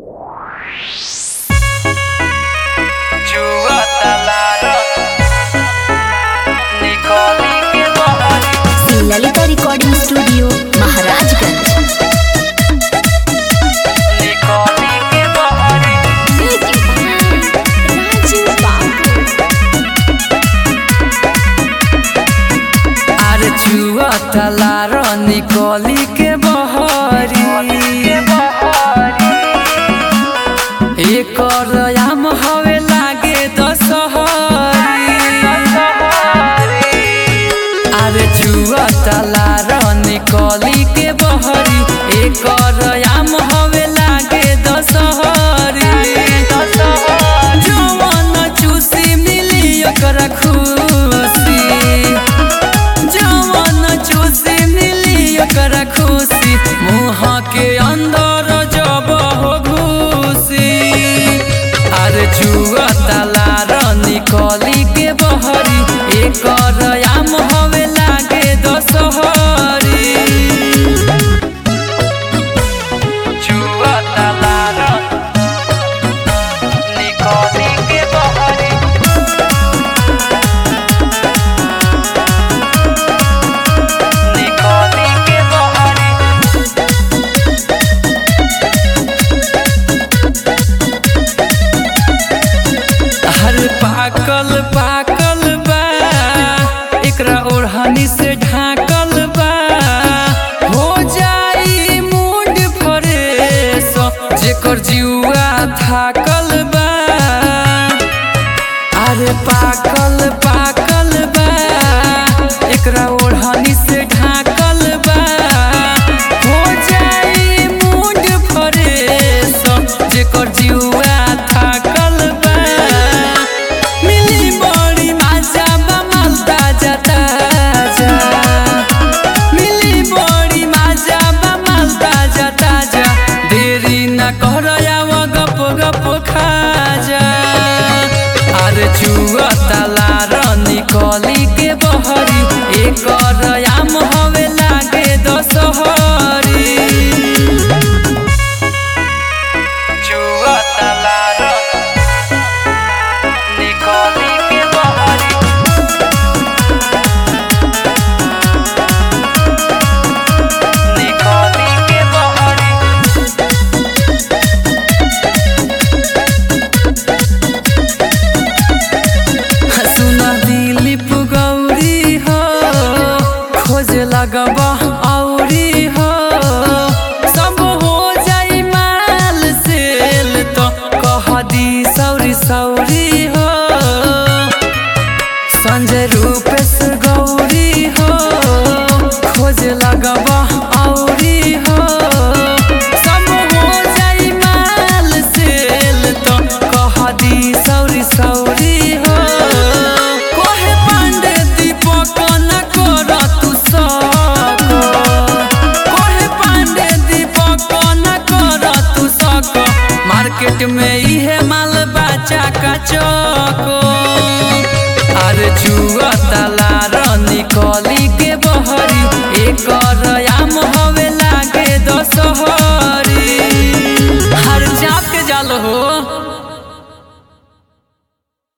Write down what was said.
Lalita recording studio Maharajganj आर जुआ तलार निकली के बहरी एकर आम हवे लागे दशहरी आर जुआ तलार निकली के बहरी एकर आम हवे लागे दशहरी जवन चूसी मिली ओकरा खुशी जवन चूसी मिली ओकरा खुशी मुँह के अंदर जब हो घुसी अरे जुआ तलार निकली के बहरी एकर आम हवे लागे दशहरी जुआ तलार निकली के बहरी निकली के बहरी हर पाकल पाकल बा एकरा ओढ़नी से ढाकल बा हो जाई मूड फ्रेश जेकर जुआ थाकल बा अरे पाकल पाकल बा एकरा ओढ़नी से ढाकल बा हो जाई मूड फ्रेश जेकर जुआ थाकल बा मिली बड़ी मजा बा माल ताजा ताजा मिली बड़ी मजा बा माल ताजा ताजा देरी न कर आव गप गप खा जा अरे जुआ तलार निकली